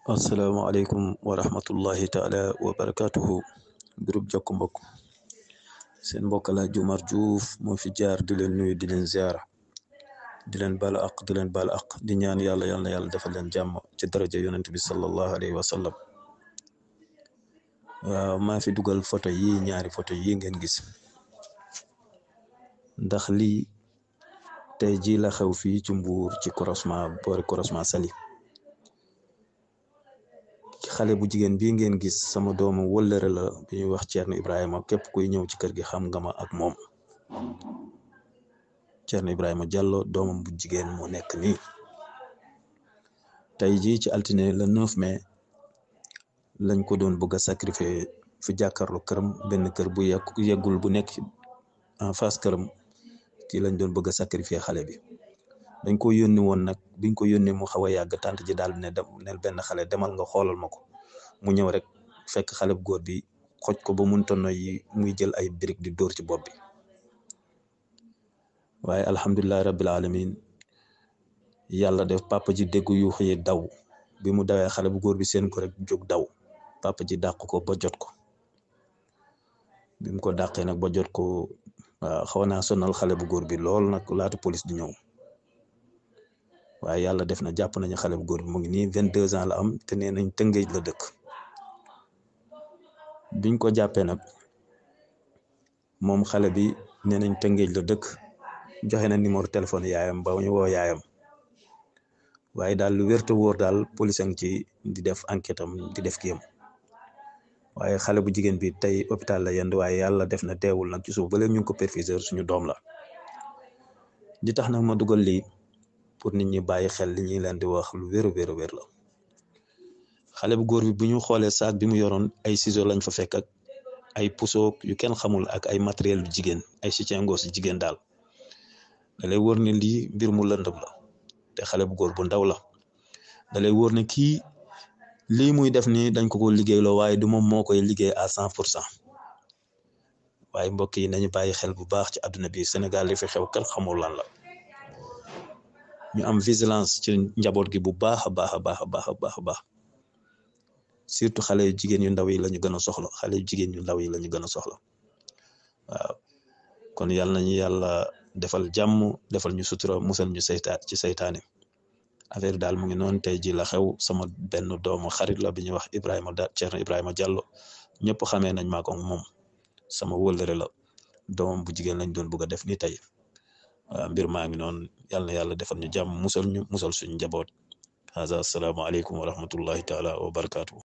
asalaamaaleykum wa rahmatullahi taala wa barakatuhu groupe jokk mbokk seen mbokk la Umar Diouf moo fi jaar di leen nuyu di leen ziara di leen balu aq di leen balu aq di ñaan yàlla yal na yàlla defal leen jàmm ci daraja yonent bi sallallahu alayhi wa sallam waaw maa fi dugal photo yi ñaari photo yi ngeen gis ndax lii tey jii la xew fii ci Mbuur ci croisement boori croisement Saly xale bu jigéen bii ngeen gis sama doomu wëllëre la bi ñuy wax Thierno Ibrahima képp kuy ñëw ci kër gi xam nga ma ak moom Thierno Ibrahima Diallo doomam bu jigéen moo nekk nii tey jii ci altine le 9 mai lañ ko doon bëgg a sacrifier fi jàkkaarloo këram benn kër bu yegg yeggul bu nekk en face këram kii lañ doon bëgg a sacrifier xale bi dañ ko yónni woon nag biñ ko yónnee mu xaw a yàgg tànt ji daal ne dem nel benn xale demal nga xoolal ma ko mu ñëw rek fekk xale bu góor bi xoj ko ba munta noyyi muy jël ay brique di dóor ci bopp bi waaye alhamdulilahi rabbil alamin yàlla def papa ji dégg yu xëye daw bi mu dawee xale bu góor bi seen ko rek jóg daw papa ji dàq ko ba jot ko bi mu ko dàqee nag ba jot ko waaw xaw naa sonal xale bu góor bi lool nag laata police di ñëw waaye yàlla def na jàpp nañu xale bu góor bi mu ngi nii vingt deux ans la am te nee nañ tëngéej la dëkk biñ ko jàppee nag moom xale bi nee nañ tëngéej la dëkk joxe na numéro téléphone yaayam ba ñu woo yaayam waaye daal lu wér te wóor daal police a ngi ci di def enquête am di def kiyam waaye xale bu jigéen bi tey hôpital la yend waaye yàlla def na teewul nag ci suuf ba léegi ñu ngi ko perfuseur suñu doom la di tax nag ma dugal lii pour nit ñi bàyyi xel li ñuy leen di wax lu wér wér wér la xale bu góor bi bu ñu xoolee saak bi mu yoroon ay ciseaux lañ fa fekk ak ay puso yu kenn xamul ak ay matériel yu jigéen ay soutien-gorge yu jigéen daal da lay wóor ne lii mbir mu lëndëm la te xale bu góor bu ndaw la da lay wóor ne kii lii muy def nii dañ ko ko liggéeyloo waaye du moom moo koy liggéey à cent pour cent waaye mbokk yi nañu bàyyi xel bu baax ci àdduna bi Sénégal li fi xew kenn xamul lan la ñu am vigilance ci njaboot gi bu baax a baax a baax a baax a baax a baax surtout xale yu jigéen yu ndaw yi la ñu gën a soxla xale yu jigéen yu ndaw yi la ñu gën a soxla waaw kon yàlla nañu yàlla defal jàmm defal ñu sutura musal ñu saytaan ci saytaane affaire daal mu ngi noonu tey ji la xew sama benn doomu xarit la bi ñuy wax Ibrahima da Thierno Ibrahima Diallo ñëpp xamee nañ maa ko moom sama wëllëre la doomam bu jigéen lañ doon bëgg a def ni tey waaw mbir maa ngi noonu yàlla na yàlla defal ñu jàmm musal ñu musal suñu njaboot haza asalaamaaleykum wa rahmatullahi taala wa barakaatu.